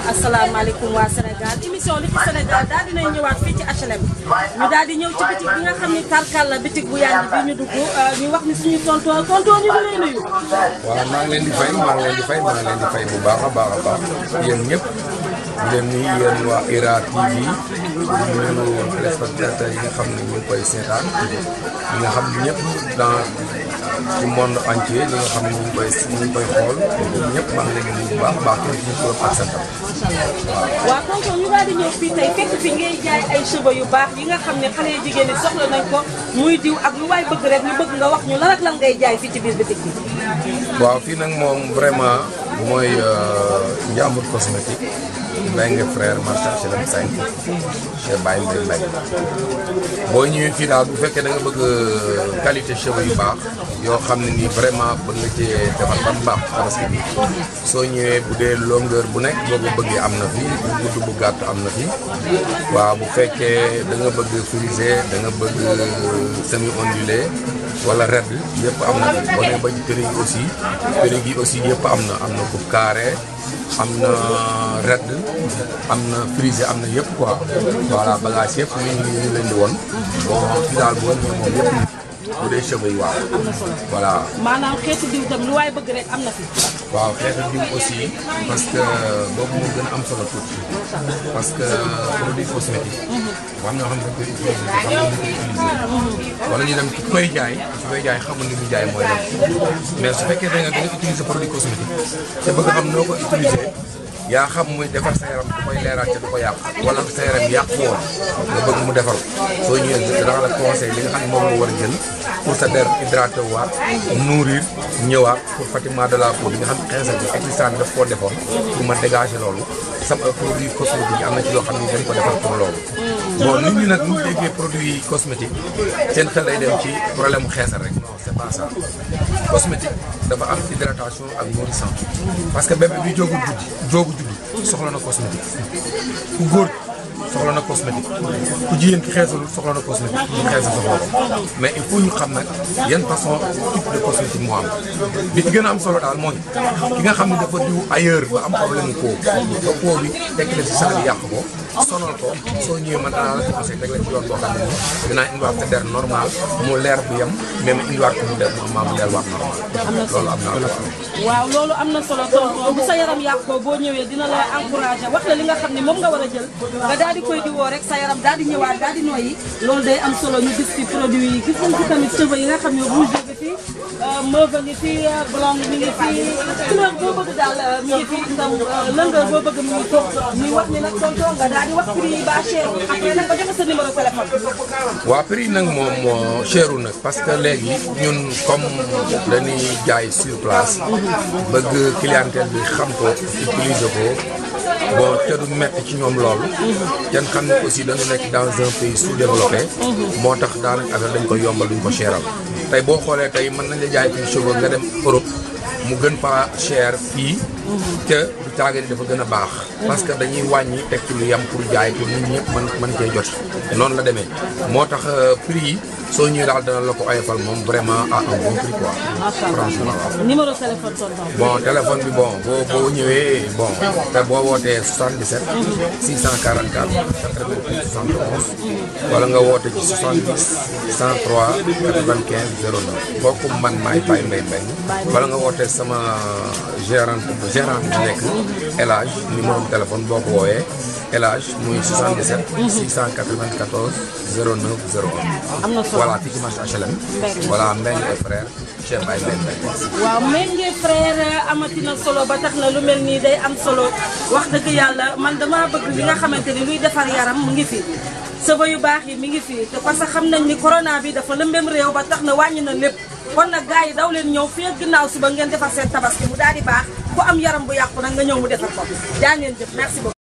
asalaamaaleykum waa Sénégal émission li ci Sénégal daal dinay ñëwaat fii ci HLM ñu daal di ñëw ci bitig bi nga xam ni karkal la bitig bu yàgg bi ñu dugg ñu wax ni suñu tonton tonton ñu ngi lay nuyu. waaw maa ngi leen di fay maa ngi leen di fay maa ngi leen di fay bu baax a baax a baax yéen ñëpp di leen nuyu yéen waa IRA TV di nuyu téléspectateurs yi nga xam ne ñu ngi koy seetaan ñi nga xam ne ñëpp dans ci monde entier ñi nga xam ne ñu ngi koy ñu ngi koy xool ñëpp maa ngi leen di nuyu bu baax a baax kenn ñu turam ak santam waaw. waaw tonton ñu daal di ñëw fii tey fekk fi ngay jaay ay cheveux yu baax yi nga xam ne xale yu jigéen ñi soxla nañ ko muy diw ak lu waay bëgg rek ñu bëgg nga wax ñu lan ak lan ngay jaay fii ci biir bitig bi. waaw fii nag moom vraiment bu mooy Ndiambour cosmétique Mbengue frère marché HLM 5 chez Baye Mbaye Mbaye boo ñëwee fii daal bu fekkee da nga bëgg qualité cheveux yu baax yoo xam ne nii vraiment bëgg nga cee defar ba mu baax tabaski bi soo ñëwee bu dee longueur bu nekk boo ko bëggee am na fi bu gudd bu gàtt am na fi waaw bu fekkee da nga bëgg frisé da nga bëgg semi ondulé wala red yëpp am na fi boo nee ba ci périg yi aussi périg yi aussi yëpp am na am na coupe carré am na red am na frisé am na yëpp quoi voilà bagage yëpp ñu ngi ñu leen di woon bon fi daal boo ñëwee moom yëpp bu dee cheveux yi waaw voilà maanaam xeetu diw tam lu waay bëgg rek am na fi. waaw xeetu diw aussi parce que boobu moo gën a am solo tuuti parce que produit cosmétique am na yoo xam ne dañ koy utiliser xam nga ñu koy utiliser wala ñu dem ki koy jaay ki koy jaay xamul ni muy jaay mooy dem mais su fekkee da nga da nga utiliser produit cosmétique te bëgg xam noo ko utiliser yaa xam muy defar sa yaram du koy leeraat te du ko yàq wala sa yaram yàq woon nga bëgg mu defar ko soo ñëwee dana la conseil li nga xam ne moom nga war a jël pour sa der hydraté waat nourrir ñëwaat pour fatiguement de la peau bi nga xam ne xeesal bi existant bi daf koo defoon pour ma dégager loolu sama produit cosmétique yi am na ci yoo xam ne dañ ko defar pour loolu bon nit ñi nag ñu déggee produit cosmétique seen xel lay dem ci problème mu xeesal rek non c'est pas ça cosmétique dafa am hydratation ak nourrissant parce que bébé bi jógul juddi jógu juddi soxla na cosmétique ku góor soxla na cosmétique ku jigéen ki xeesalul soxla na cosmétique ku xeesal soxla ko mais il faut ñu xam nag yan façon type de cosmétique moo am bi ci gën a am solo daal mooy ki nga xam ne dafa diw ailleurs ba am problème mu peau ba peau bi tekk la ci saa bi yàq ko sonal ko soo ñëwee man danaa la conseil teg la ci yoon boo xam ne nii dinaa indiwaat sa der normal mu leer bu yem mais ma indiwaat ko mu der normal mu delluwaat normal loolu am naa ko waaw loolu am na solo tonton bu sa yaram yàqoo boo ñëwee dina la encouragé wax la li nga xam ne moom nga war a jël nga daal di koy diwoo rek sa yaram daal di ñëwaat daal di noyyi loolu day am solo ñu gis ci produit yi gis nañ ci tamit cheveux yi nga xam ne rouge bi fi mauve ngi fi blonde mi ngi fi couleur boo bëgg daal mi ngi fi ndam longueur boo bëgg mi ngi fi muy wax ni nag tonton nga daal di wax prix yi ba cher après nag nga joxe sa numéro téléphone waa prix nag moom moo cheru nag parce que léegi ñun comme dañuy jaay sur place bëgg clientèle bi xam ko utiliser ko bon te du metti ci ñoom loolu kenn xam ne aussi dañu nekk dans un pays sous-développé moo tax daanaka affaire dañ ko yombal duñ ko cheral tey boo xoolee tey mën nañ la jaay fii cheveux nga dem Europe mu gën pas cher fii te du taaga ni dafa gën a baax parce que dañuy wàññi teg ci lu yam pour jaay pour nit ñëpp mën mën cee jot noonu la demee moo tax prix yi soo ñëwee daal dana la ko oyofal moom vraiment à un bon prix quoi franchement waaw numéro téléphone tonton bon téléphone bi bon boo boo ñëwee bon te boo wootee 77 644 88 71 wala nga woote ci 70 103 95 09 kooku man maay Baye Mbaye Mbaye wala nga wootee sama gérante gérante bi nekk El Hadj numéro téléphone boo ko woowee El Hadj muy 77 694 09 01 am na solo voilà fii ci marché HLM voilà Mbengue et frère Cheikh Baye Mbaye Mbaye waaw Mbengue frère amati na solo ba tax na lu mel nii day am solo wax dëgg yàlla man dama bëgg li nga xamante ni luy defar yaram mu ngi fi cheveux yu baax yi mi ngi fi te parce que xam nañ ni corona bi dafa lëmbem réew ba tax na wàññi na lépp kon nag gars yi daw leen ñëw fii ak ginnaaw suba ngeen defar seen tabaski mu daal di baax ku am yaram bu yàqu nag nga ñëw mu defar ko jaa ngeen jëf merci beaucoup